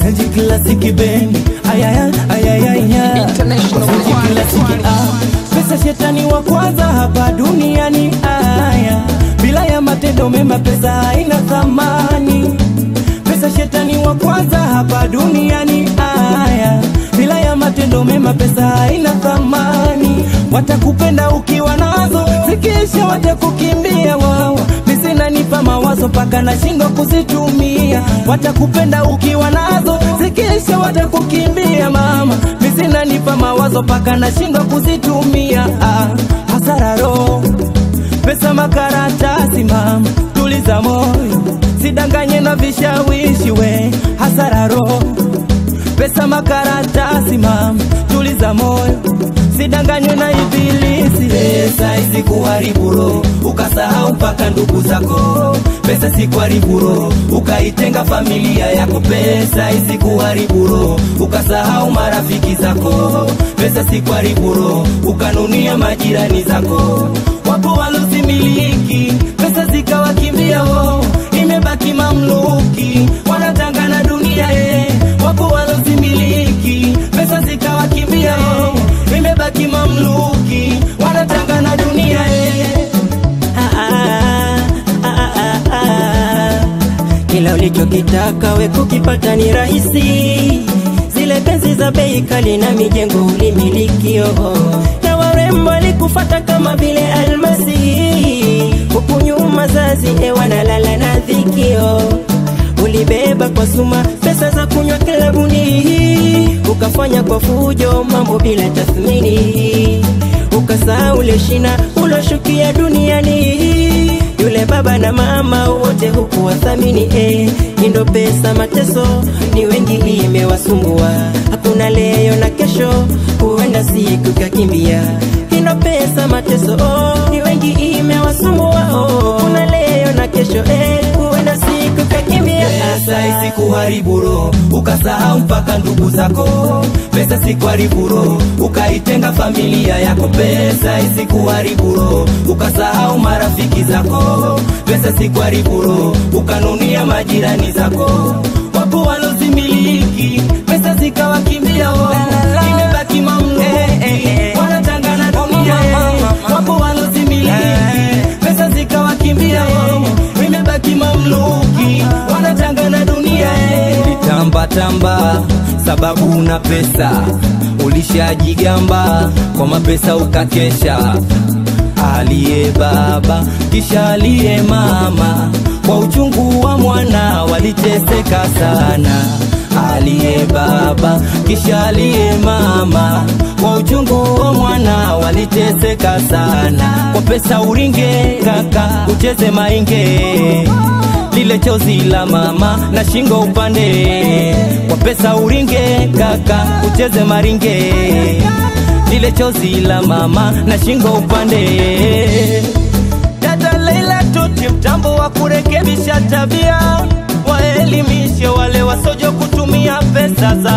Zenji klasiki bendi ayaya ayayaya International Zenji klasiki ah Pesa shetani wa kwanza hapa duniani aya Bila ya matendo mema pesa haina thamani Pesa shetani wa kwanza hapa duniani aya Bila ya matendo mema pesa haina thamani Watakupenda ukiwa nazo zikisha watakukimbia wao Misina nipa mawazo paka nashindwa kuzitumia Watakupenda ukiwa nazo zikisha watakukimbia mama Misina nipa mawazo paka nashindwa kuzitumia ah, hasara roho pesa makaratasi mama tuliza moyo sidanganye na vishawishi we hasara roho pesa makaratasi mama tuliza moyo sidanganywe na ibilisi pesa isikuharibu roho ukasahau mpaka ndugu zako pesa sikuharibu roho ukaitenga familia yako pesa isikuharibu roho ukasahau marafiki zako pesa sikuharibu roho ukanunia majirani zako wapo walozimiliki pesa zikawakimbia wo imebaki mamluki wanatangana dunia ye wapo walozimiliki pesa zikawakimbia wo imebaki mamluki wanatangana dunia ye Ah, ah, ah, ah, ah. Kila ulichokitaka we kukipata ni rahisi, zile penzi za bei kali na mijengo ulimiliki oh. na warembo walikufata kama vile almasi, huku nyuma zazi e wanalala na dhikio ulibeba kwa suma pesa za kunywa klabuni, ukafanya kwa fujo mambo bila tathmini, ukasahau ule shina uloshukia duniani. Yule baba na mama wote hukuwathamini eh, indo pesa mateso ni wengi imewasumbua, hakuna leo na kesho, huenda siku kakimbia. Indo pesa mateso oh, ni wengi imewasumbua oh, kuna leo na kesho eh, huenda siku kakimbia. pesa isikuharibu roho ukasahau mpaka ndugu zako pesa sikuharibu roho ukaitenga familia yako pesa isikuharibu roho ukasahau marafiki zako pesa sikuharibu roho ukanunia majirani zako wapo walozimiliki pesa zikawakimbia wo imebaki mamluki wanatangana dunia wapo walozimiliki pesa zikawakimbia wo imebaki mamluki wanatangana dunia ulitambatamba sababu una pesa ulishajigamba kwa mapesa ukakesha aliye baba kisha aliye mama kwa uchungu wa mwana waliteseka sana aliye baba kisha aliye mama kwa uchungu wa mwana waliteseka sana kwa pesa uringe kaka ucheze mainge lile chozi la mama na shingo upande kwa pesa uringe kaka ucheze maringe lile chozi la mama na shingo upande dada Leila tuti mtambo wa kurekebisha tabia waelimishe wale wasojo kutumia pesa za